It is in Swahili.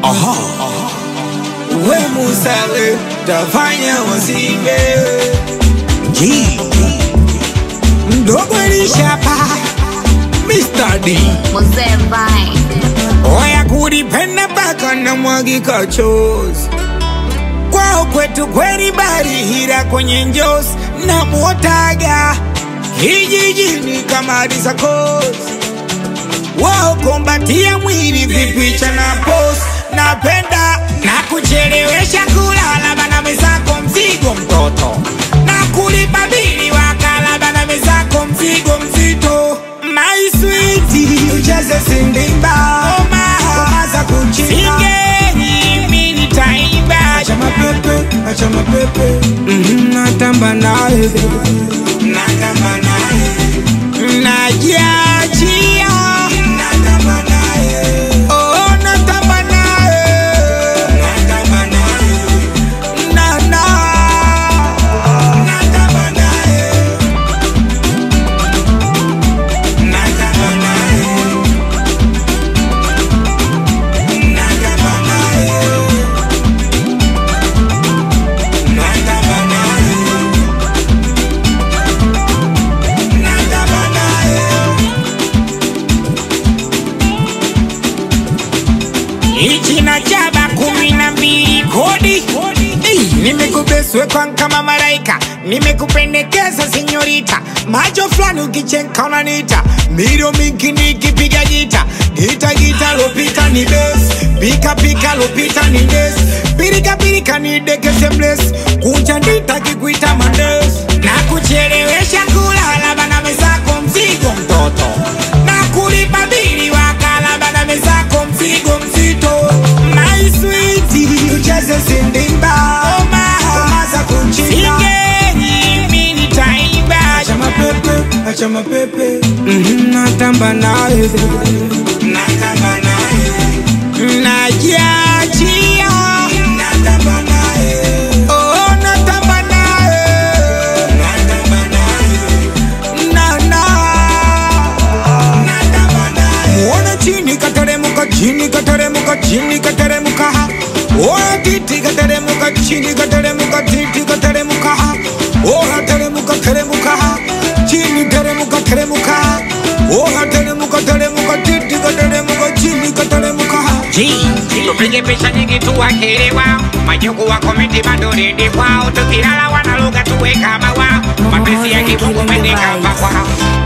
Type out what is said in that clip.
Aha. We musale tafanya wasibe G mdogo lishapa Mr. D Mzee Vine. Oya kulipenda mpaka na mwagika chozi kwao kwetu kweli barihira kwenye njozi na muotaga hijijini kama risakosi wao kombatia mwili vipicha na pos napenda na kuchelewesha kulala bana mezako mzigo mtoto na kulipa bili wakala bana mezako mzigo mzito my sweet ujaze sindimba oma za kuchina singeni mimi nitaimba acha mapepe acha mapepe Mhm, natamba naye natamba naye najiachia natamba naye oh natamba naye natamba naye na na natamba naye natamba naye natamba naye natamba naye natamba naye ichi na jaba kumi na mbili kodi Ei, nimekubeswe kwa kama malaika nimekupendekeza senyorita macho fulani ukichenka unanita miro mingi nikipiga gita gita gita lopita ni bes pika pika lopita ni des pirika pirika ni dekese bles kunja ndita kikuita mandes na kuchelewesha kulala bana mezako mzigo mtoto na kulipa bili wakala bana mezako mzigo mzito my sweet ucheze sindimba oma za kuchina singeni mimi nitaimba acha mapepe acha mapepe Mhm, natamba naye natamba naye najiachia natamba naye oh natamba naye natamba naye na na muona chini kateremuka chini kateremuka chini kateremuka oya titi kateremuka chini kateremuka titi kateremuka oya teremuka teremuka chini teremuka teremuka oya teremuka teremuka titi kateremuka chini kateremuka tupige picha nyingi tuwakelewa majuku wa komenti bado redi kwao tukilala wanaluga tuwe kama wao mapenzi ya kimungu mende kama kwao